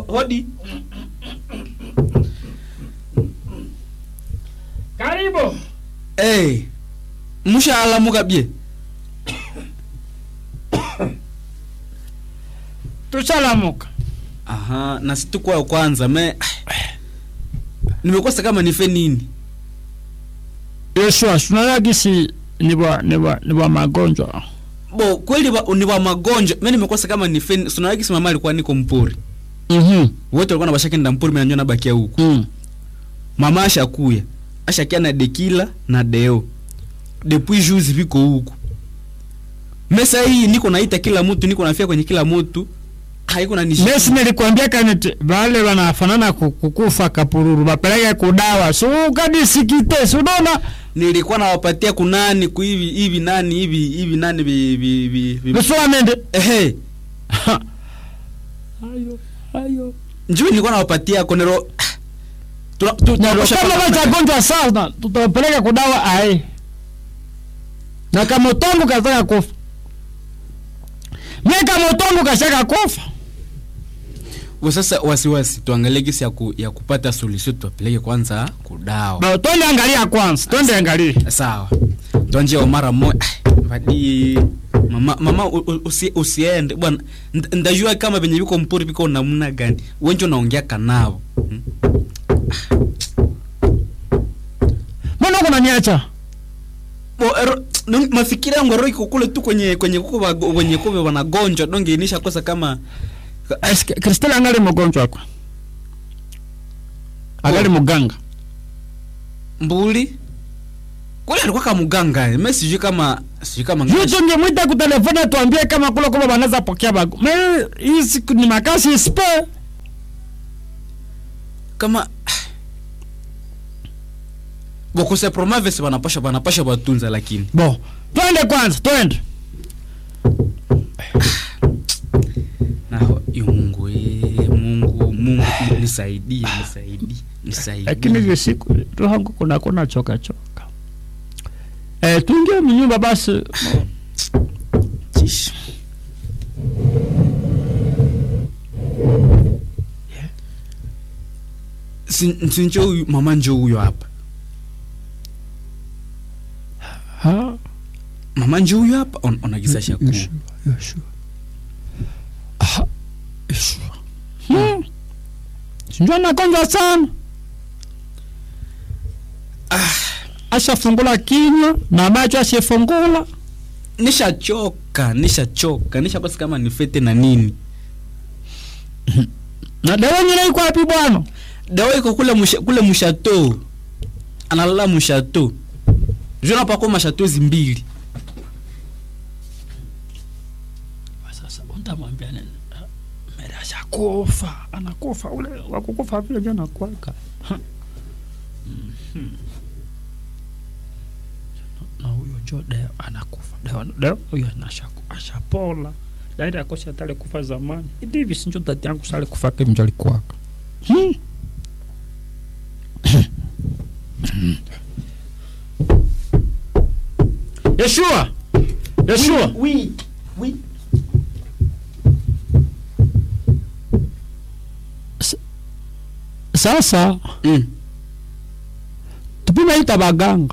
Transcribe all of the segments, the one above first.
hodi Karibu. hey. mushalamuka bye Tushalamuka. aha na situkwa kwanza me nimekosa kama nife nini Yeshua, tunaona gisi ni wa ni wa ni wa magonjwa. bo kweli wa, ni wa magonjwa me nimekosa kama nife ni- sunawaki simama alikuwa niko mpori Mhm. wote walikuwa nabashakenda mpori mimi nanyo nabakia huku Mm. mama ashakuya ashakia na dekila na deo depuis juzi viko huku mesa hii niko naita kila mtu niko nafia kwenye kila mtu haiko na Mesi nilikwambia kaniti wale wanafanana ku- kukufa kapururu bapeleke kudawa. So kadisikite, so unaona? nilikuwa nawapatia kunani ku hivi hivi nani hivi hivi nani vi vi vi, vi. Beswa mende. ehe Ayo, ayo. njoo nilikuwa nawapatia konero tuna tu- Na tunapasha kama pata- wachagonjwa sana tutawapeleka kudawa ae. Na kama utongo kataka kufa. Mimi kama utongo kashaka kufa. Kwa sasa wasiwasi tuangalie gisi ya, ku, ya kupata solution tuwapeleke kwanza kudawa Ba twende angalia kwanza, twende angalia. sawa tuanje wa mara moja vadi mama mama u- u- usi, usiende bwana Nda- ndajua kama venye viko mpori viko namna gani wenje unaongea kanavo hmm? Mbona uko unaniacha? Bo, ero, nung- mafikiri yangu ero iko kule tu kwenye kwenye kuko wago- wenye kuve wanagonjwa donge inisha kosa kama Eske Kristela angali mgonjwa wako. Angali muganga. mbuli kule alikuwa kama mganga mimi sijui kama sijui kama Yutu ngemwita kutelefoni atuambie kama kule kule wanaweza pokea bago. Me hii siku ni makasi ispe. kama bokose promaves banapasha banapasha batunza lakini Bo, twende kwanza, twende. naho iyo mungu ee, mungu mungu nisaidie nisaidie nisaidie Lakini hiyo siku roho yangu kuna kuna choka choka. Eh, tuingie mnyumba basi. Tish. Si- si njo huyu mama njo huyo hapa Ha? mama njo huyo hapa on, onagisa shaku Yeshua, Yeshua. Ah, Yeshua. Hmm. Sinjua nagonjwa sana. Ashafungula kinywa na macho ashifungula. nishachoka nishachoka nishakosa kama nifete na nini Na dawa nyingine iko wapi bwana? dawa iko kule musha, kule mushato analala mushato jona pako mashato zimbili Sasa utamwambia nini? Mera ashakufa, anakufa ule wakukufa vile ndio anakuwaka. Na huyo jo deo anakufa. Deo deo huyo anashaku ashapola. Daira akosi atale kufa zamani. Idi hivi sinjo tati yangu sale kufa ke mjali kwaka. Hmm. Yeshua! Yeshua! oui, oui. Sasa Mm. tupime ita baganga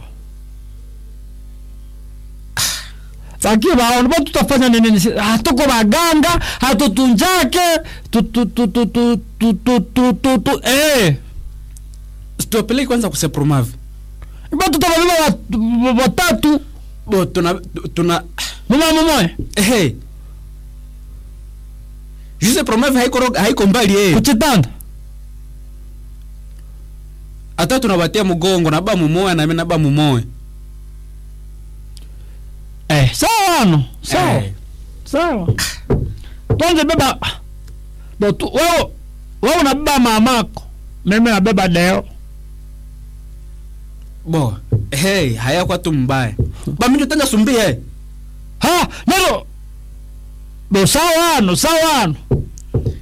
Fakia baona ba tutafanya nini nisi hatuko baganga hatutunjake tu tu tu tu tu tu tu tu tu tu eh tuwapeleke kwanza kuse promave ba tutababeba wat- watatu bo tuna tuna mama mmoja ehe juse promave haiko ro- haiko mbali eh kuchitanda hata tunabatia mgongo na ba mumoya na mimi na ba mumoya eh sawa ano sawa Eh. sawa tuanze beba bo tu wewe wewe unabeba mamako mimi nabeba deo bo hey haya kwa tu mbaya ba mimi tanga sumbie ha nero bo sawa ano sawa ano